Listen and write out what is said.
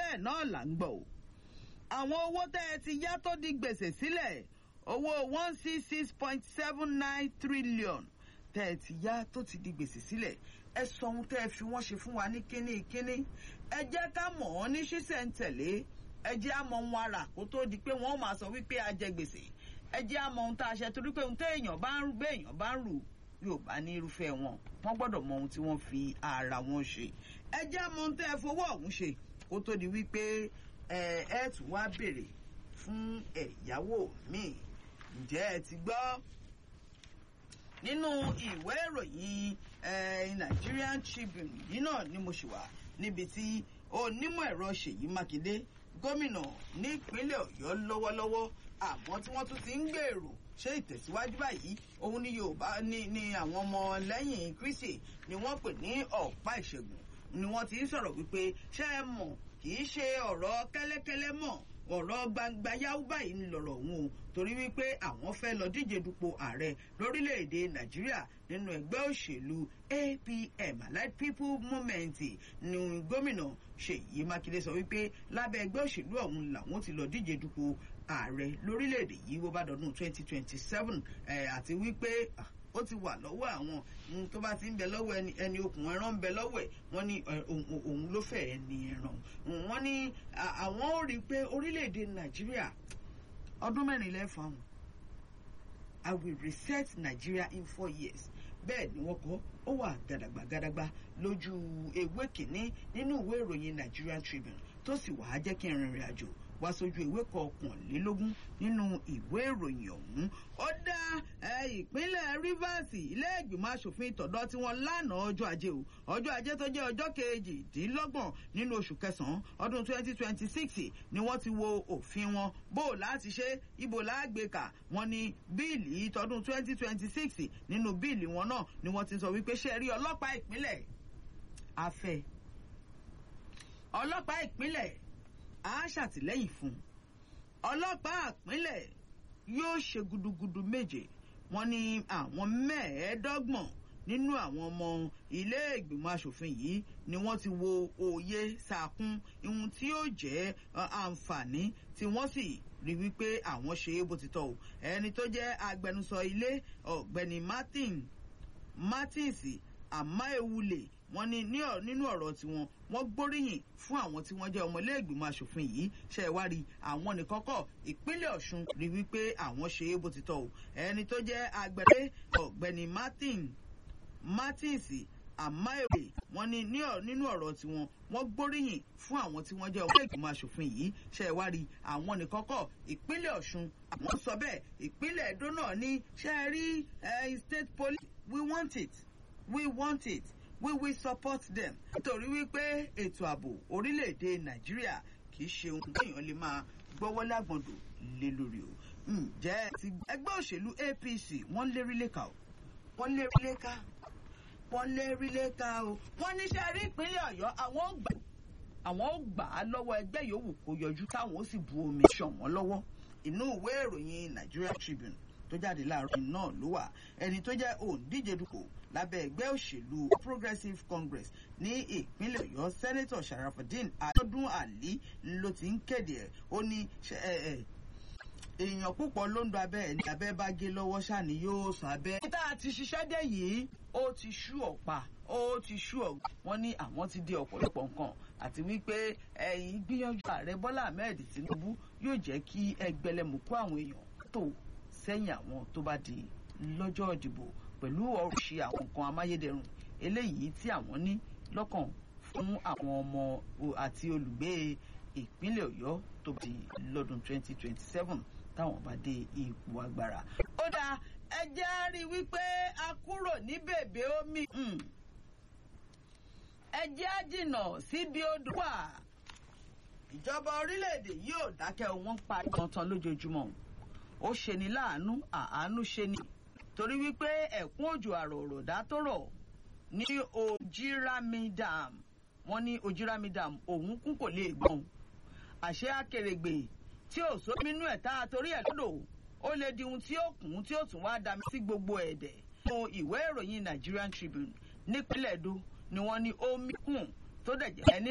bẹ́ẹ̀ náà là ń gbọ́ o àwọn owó tẹ́ ẹ ti yá tó di gbèsè sílẹ̀ owó one six six point seven nine trillion tẹ́ ẹ ti yá tó ti di gbèsè sílẹ̀ ẹ sọ ohun tẹ́ ẹ fi wọ́n ṣe fún wa ní kínní kínní ẹ jẹ́ ká mọ̀ ọ́n ní ṣísẹ̀ntẹ̀lé ẹ jẹ́ àmọ́ ohun ara kó tó di pé wọ́n máa sọ wípé a jẹ gbèsè ẹ jẹ́ àmọ́ ohun tá a ṣe torí pé ohun téèyàn bá ń rú béèyàn bá ń rù yóò bá ní irúfẹ́ wọn wọ́n gbọ́dọ̀ mọ ohun tí wọ́n fi ara wọn ṣe ẹ jẹ́ àmọ́ ohun tẹ́ ẹ fowó ọ̀hún ṣe kó tó di wípé ẹ ẹ tún wá béèrè fún ẹ̀yáwó míì ǹjẹ́ ẹ ti gbọ́ nínú ìwé ìròyìn Nigerian Tribune yìí náà ni mo ṣì wà níbi tí onímọ̀ ẹ̀rọ Ṣèyí Mákindé gómìnà nípínlẹ̀ Ọ̀yọ́ lọ́wọ́lọ́wọ́ àmọ́ tí wọ́n tún ti ń gbèrò ṣé ìtẹ̀síwájú báyìí òun ni Yorùbá ní ní àwọn ọmọ lẹ́yìn Kristi ni wọ́n pè ní ọ̀pá ìṣègùn ni wọ́n ti ń sọ̀rọ̀ wípé ṣé ẹ mọ̀ kì í ṣe ọ̀rọ̀ kẹ́lẹ́kẹ́lẹ́ mọ̀ ọ̀rọ̀ gbangba yáwó báyìí ń lọ̀rọ̀ òun o torí wípé àwọn fẹ́ lọ díje dupò ààrẹ lórílẹ̀‐èdè nàìjíríà nínú ẹgbẹ́ òṣèlú APM Allied People Movement ní gómìnà ṣèyí mákindé sọ wípé lábẹ́ ẹgbẹ́ òṣèlú ọ̀hún làwọn ti lọ díje dupò ààrẹ lórílẹ̀‐èdè yìí wó bá dọdún 2027 àti wípé ó ti wà lọ́wọ́ àwọn tó bá ti ń bẹ lọ́wọ́ ẹni ẹni okùn ẹran ń bẹ lọ́wọ́ ẹ̀ wọ́n ní òun ló fẹ́ ẹni ẹran wọ́n ní àwọn ò rí i pé orílẹ̀-èdè nàìjíríà ọdún mẹ́rin lẹ́fọ̀ àwọn I will reset Nigeria in four years bẹ́ẹ̀ ni wọ́n kọ́ ó wà gàdàgbà gàdàgbà lójú ewé kìíní nínú ìwé ìròyìn Nigerian Tribune tó sì wàá jẹ́ kí n rìnrìn àjò wá sójú ìwé kọkànlélógún nínú ìwé ìròyìn ọ̀hún ó dá ìpínlẹ̀ Rivers ilé ìgbìmọ̀ asòfin ìtọ̀dọ̀ tí wọ́n lánàá ọjọ́ ajé o ọjọ́ ajé tó jẹ́ ọjọ́ kejìdínlọ́gbọ̀n nínú oṣù kẹsàn-án ọdún 2026 ni wọ́n ti wo òfin wọn bó o láti ṣe ibo láàgbékà wọ́n ní bíìlì tọdún 2026 nínú bíìlì wọn náà ni wọ́n ti sọ wípé ṣe rí ọlọ́pàá ìpínlẹ̀ afẹ́ ọlọ́pàá ìpínlẹ̀ á ṣàtìlẹ́yìn fún un ọlọ́pàá àpínlẹ̀ yóò ṣe gudugudu méje wọ́n ní àwọn mẹ́ẹ̀ẹ́dọ́gbọ̀n nínú àwọn ọmọ ilé ìgbìmọ̀ asòfin yìí ni wọ́n ti wo òye sàkún ihun tí yóò jẹ́ àǹfààní tí wọ́n sì rí wípé àwọn ṣe é bó ti tọ́ o ẹni tó jẹ́ agbẹnusọ ilé ọ̀gbẹ́ni Martin Martins Amaewule wọ́n ní nínú ọ̀rọ̀ tiwọn wọ́n gbóríyìn fún àwọn tí wọ́n jẹ́ ọmọlẹ́gbìmọ̀ asòfin yìí ṣe wá rí àwọn nìkan kọ́ ìpínlẹ̀ Ọ̀ṣun rí wípé àwọn ṣe é bó ti tọ́ o ẹni tó jẹ́ agbẹ̀rẹ́ ọ̀gbẹ́ni Martin Martins Amaewule wọ́n ní nínú ọ̀rọ̀ tiwọn wọ́n gbóríyìn fún àwọn tí wọ́n jẹ́ ọmọlẹ́gbìmọ̀ asòfin yìí ṣe wá rí àwọn nìkan kọ́ ìpínlẹ̀ Ọ̀ṣun àwọn sọ bẹ́ẹ̀ ìpínlẹ̀ Ẹdó náà ní ṣe rí state police we want it we want it we will support them. nítorí wípé ètò ààbò orílẹ̀-èdè nàìjíríà kì í ṣe ohun téèyàn lè máa gbọ́wọ́ lágbọ̀ndò lé lórí o. ǹjẹ́ ti ẹgbẹ́ òṣèlú APC wọ́n lérí léka o wọ́n lérí léka wọ́n lérí léka o wọ́n níṣẹ́ rí ìpínlẹ̀ ọ̀yọ́ àwọn ò gbà àwọn ò gbà á lọ́wọ́ ẹgbẹ́ yòówù kó yọjú táwọn ó sì bu omi ṣàn wọ́n lọ́wọ́ inú ìwé ìròyìn Nigeria Tribune tó jáde láàárọ̀ náà ló wà ẹni tó jẹ́ òǹdíje dupò lábẹ́ ẹgbẹ́ òṣèlú Progressive Congress ní ìpínlẹ̀ Ọ̀yọ́ sẹ́nẹ́tọ̀ Sharafudeen Adọ́dún Ali ló ti ń kéde ẹ̀ ó ní èèyàn púpọ̀ ló ń do abẹ́ ẹ̀ ní abẹ́ bá gé lọ́wọ́ ṣáni yóò sọ abẹ́. níta àti ṣiṣẹ́ dé yìí ó ti ṣú ọ̀pá ó ti ṣú ọ̀gbọ́n wọn ní àwọn ti di ọ̀pọ̀lọpọ̀ nǹkan àti wípé ẹ̀yìn gbìyànjú ààrẹ Bọ́lá Ahmed Tinubu yóò jẹ́ kí ẹgbẹ̀lẹ́mùkú àwọn èèyàn tó sẹ́yìn àwọn tó bá di lọ́jọ́ ìdìbò pẹ̀lú ọ̀ṣì àwọn nǹkan amáyédẹrùn eléyìí tí àwọn ní lọ́kàn fún àwọn ọmọ àti olùgbé ìpínlẹ̀ Ọ̀yọ́ tó bá di lọ́dún 2027 táwọn bá dé ipò agbára. ó dáa ẹ jẹ́ á rí i wípé a kúrò ní bèbè omi ẹ jẹ́ á jìnnà síbi odò wà. ìjọba orílẹ̀-èdè yóò dákẹ́ wọn pa ìkàntán lójoojúmọ́ ó ṣeni láàánú àánú ṣeni torí wípé ẹ̀kún òjò àròròdá tó rọ̀ ní Ojírami dam wọ́n ní Ojírami dam òun kún kò lè gbọ́n àṣẹ akèrègbè tí ò sómínú ẹ̀ tá a torí ẹ̀ lọ́dọ̀ ó lè di ohun tí ó kún tí ó tún wá dami sí gbogbo ẹ̀dẹ̀ nínú ìwé ìròyìn Nigerian Tribune nípínlẹ̀ Edo ni wọ́n ní omi kùn tó dẹ̀ jẹ́ ẹni.